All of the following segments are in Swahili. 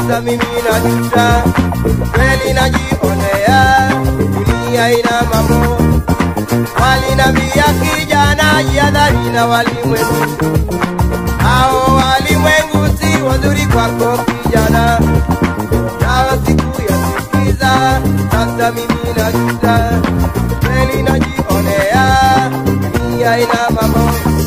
sasa mimi najuta, kweli najionea, dunia ina mambo. Walinambia kijana, jihadhari na walimwengu, hao walimwengu si wazuri kwako kijana, nao sikuyasikiza, sasa mimi najuta, kweli najionea, dunia ina mambo.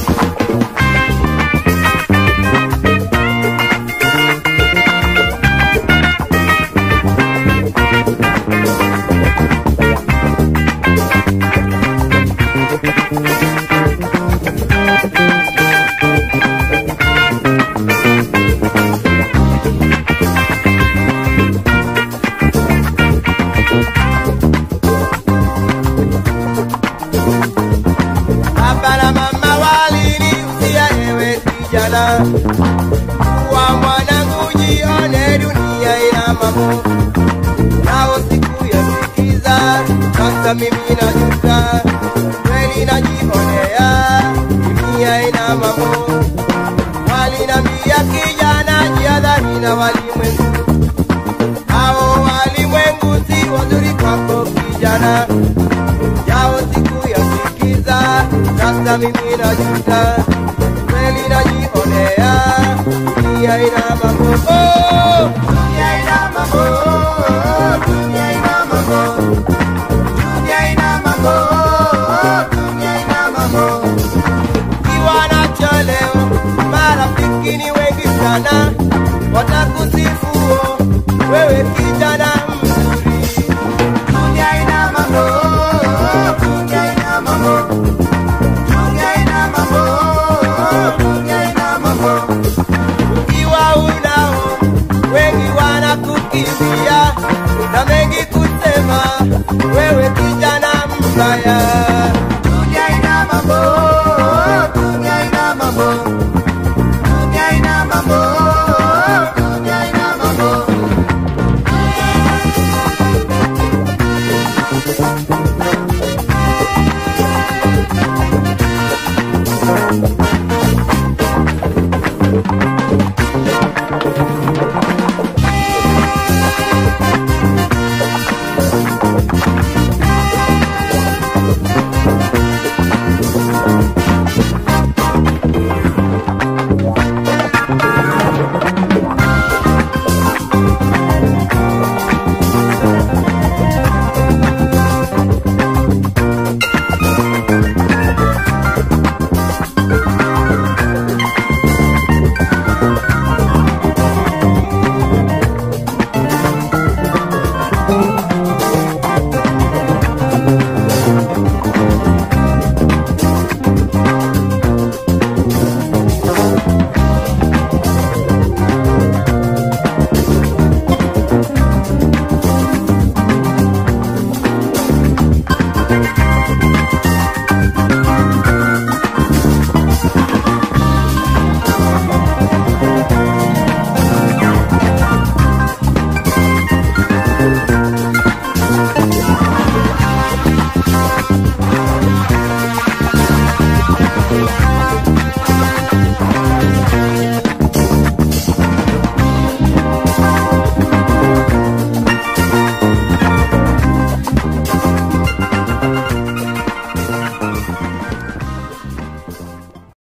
Baba na mama walinihusia ewe kijana, kuwa mwanangu, jione dunia ina mambo, nao sikuyasikiza. Sasa mimi najuta, kweli najionea, dunia ina mambo. Walinambia kijana, jihadhari na walimwengu, hao walimwengu si wazuri kwako kijana yao siku ya sikiza, sasa mimi najuta, kweli najionea, dunia ina mambo, oh, dunia ina mambo, oh, dunia ina mambo, dunia ina mambo, oh, dunia ina mambo. Ukiwa nacho leo, marafiki ni wengi sana, watakusifu oh, wewe kijana mzuri dunia ina mambo, dunia ina mambo, dunia ina mambo, dunia ina mambo. Ukiwa unao wengi wanakukimbia na mengi kusema, we